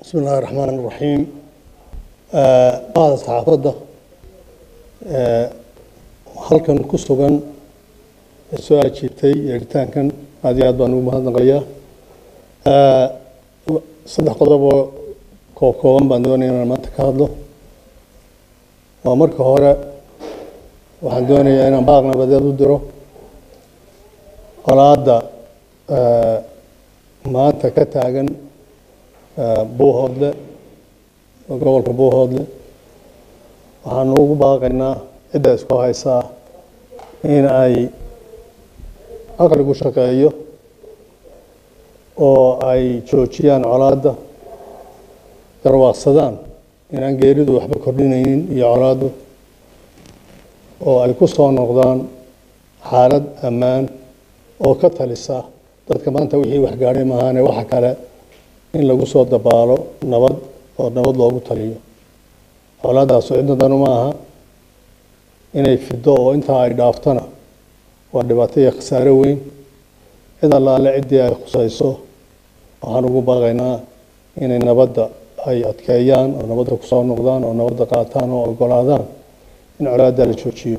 bismi illaahi raxmaan raxiim qaada saxaafadda halkan ku sugan ee soo ajiibtay yeeritaankan aad iyo aad baan ugu mahadnaqayaa saddex qodob oo koob kooban baan doonaya inaan maanta ka hadlo waa marka hore waxaan doonayaa inaan baaq nabadeed u diro qolaadda maanta ka taagan buuhoodle gobolka buuhoodle waxaanu ugu baaqaynaa cidda isku haysaa in ay aqligu shaqeeyo oo ay joojiyaan colaadda garwaaqsadaan inaan geeridu waxba kordhinaynin iyo colaaddu oo ay ku soo noqdaan xaalad ammaan oo ka talisa dadka maanta wixii waxgaadhay maahaane waxa kale in lagu soo dabaalo nabad oo nabad loogu taliyo colaadaasu cidnadanu ma aha inay fido oo intaa ay dhaaftona waa dhibaato iyo khasaare weyn cid allaale ciddii ay khusayso waxaan ugu baaqaynaa inay nabadda ay adkeeyaan oo nabadda kusoo noqdaan oo nabadda qaataan oo ogolaadaan in colaadda la joojiyo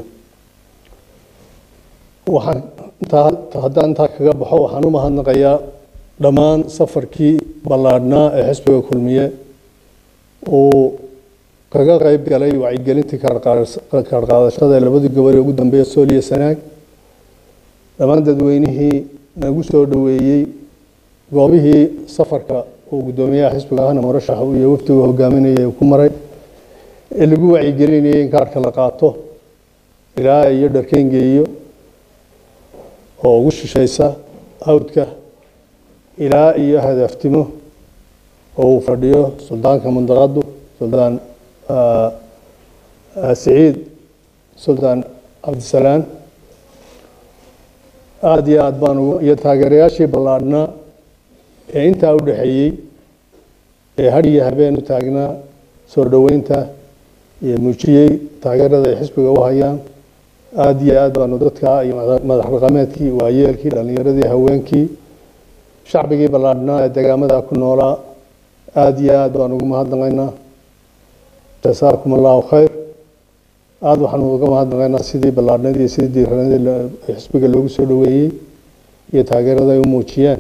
waxaan intaa haddaan intaa kaga baxo waxaan u mahadnaqayaa dhammaan safarkii ballaadhnaa ee xisbiga kulmiye uu kaga qayb galay wacyigelintii kaarqaadashada ee labadii gobol ee ugu dambeeya sool iyo sanaag dhammaan dadweynihii nagu soo dhoweeyey goobihii safarka uu guddoomiyaha xisbiga ahna murashaxa iyo wafdigu hogaaminayay ku maray ee lagu wacyigelinayay in kaarka la qaato ilaa iyo dharkengeeyo oo ugu shishaysa hawdka ilaa iyo hadaaftimo oo uu fadhiyo suldaanka mundaqadu suldaan siciid suldaan cabdisalaan aada iyo aad baan ugu iyo taageerayaashii ballaadhnaa ee intaa u dhexeeyey ee had iyo habeen u taagnaa soo dhoweynta iyo muujiyey taageerada ay xisbiga u hayaan aada iyo aad baanu dadka iyo madax dhaqameedkii waayeelkii dhallinyaradii haweenkii shacbigii ballaadhnaa ee degaamada ku noolaa aada iyo aad baan ugu mahadnaqaynaa jasaakum allahu khayr aada waxaanu uga mahadnaqaynaa sidii ballaadhnadii sidii diiranadii xisbiga loogu soo dhoweeyey iyo taageerada ay u muujiyeen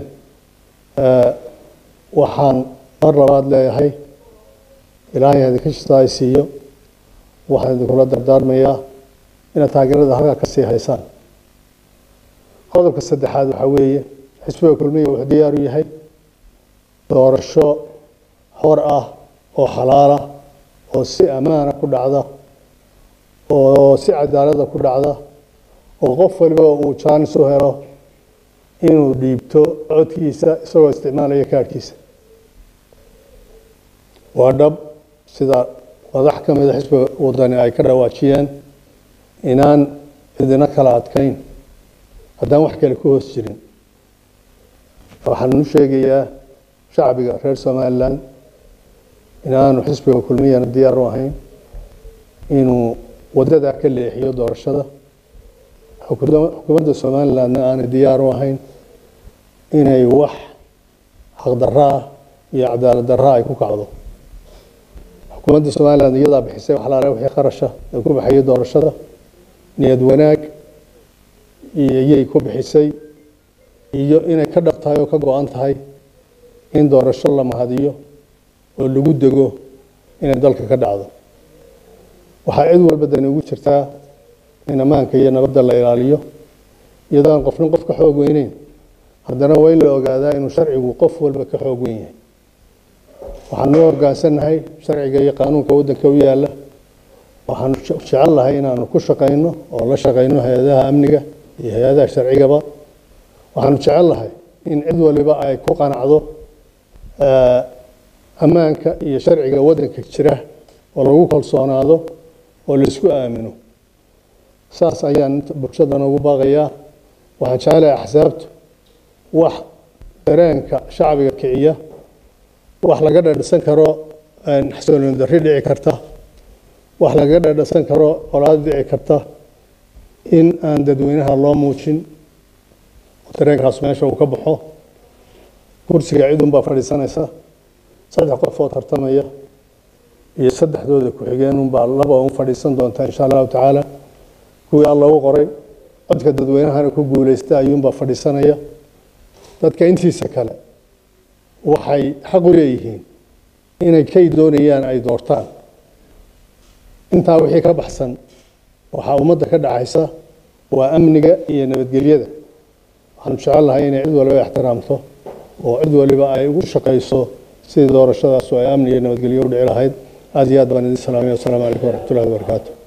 waxaan mar labaad leeyahay ilaahay idinka shista ay siiyo waxaan idinkula dardaarmayaa inaad taageerada halkaa ka sii haysaan qodobka saddexaad waxaa weeye xisbiga kulmiya wuxuu diyaar u yahay doorasho xor ah oo xalaala oo si ammaana ku dhacda oo si cadaalada ku dhacda oo qof waliba uu jaanis u helo inuu dhiibto codkiisa isagoo isticmaalaya kaadhkiisa waa dhab sida madax ka mida xisbiga wadani ay ka dhawaajiyeen inaan idina kala adkayn haddaan wax kale ku hoos jirin waxaan u sheegayaa shacbiga reer somalilan inaanu xisbiga kulmiyana diyaar u ahayn inuu waddadaa ka leexiyo doorashada xukuumadda somalilandna aanay diyaar u ahayn inay wax xaqdarra ah iyo cadaalad darra ay ku kacdo xukuumadda somaliland iyadaa bixisay wax laale wixii qarasha ee ku baxayay doorashada niyad wanaag iyay ku bixisay iyo inay ka dhab tahay oo ka go-an tahay in doorasho la mahadiyo oo lagu dego inay dalka ka dhacdo waxaa cid walba dani ugu jirtaa in ammaanka iyo nabadda la ilaaliyo iyadoo aan qofna qof ka xoog weyneyn haddana waa in la ogaadaa inuu sharcigu qof walba ka xoog weyn yahay waxaanu u hoggaansannahay sharciga iyo qaanuunka waddanka u yaalla waxaanu jecel lahay inaanu ku shaqayno oo la shaqayno hay-adaha amniga iyo hay-adaha sharcigaba waxaanu jecel lahay in cid waliba ay ku qanacdo ammaanka iyo sharciga waddanka jira oo lagu kalsoonaado oo laisku aamino saas ayaan bulshadan ugu baaqayaa waxaan jecelahay axsaabtu wax dareenka shacbiga kiciya wax laga dhadhasan karo xasoolin darri dhici karta wax laga dhadhasan karo colaad dhici karta in aan dadweynaha loo muujin dareenkaas meesha uu ka baxo kursiga cid unbaa fadhiisanaysa saddex qof oo tartamaya iyo saddexdooda ku-xigeen unbaa laba un fadhiisan doontaa insha allahu tacaala kuwii alla u qoray codka dadweynahana ku guuleysta ayuunbaa fadhiisanaya dadka intiisa kale waxay xaq u leeyihiin inay kay doonayaan ay doortaan intaa wixii ka baxsan waxaa ummadda ka dhaxaysa waa amniga iyo nabadgelyada waxaanu jecel lahay inay cid waliba ixtiraamto oo cid waliba ay ugu shaqayso sidii doorashadaas oo ay amni iyo nabadgelyo u dhici lahayd aad iyo aad baan idin salaamaya wasalaamu calaykum waraxmatullahi wabarakaatu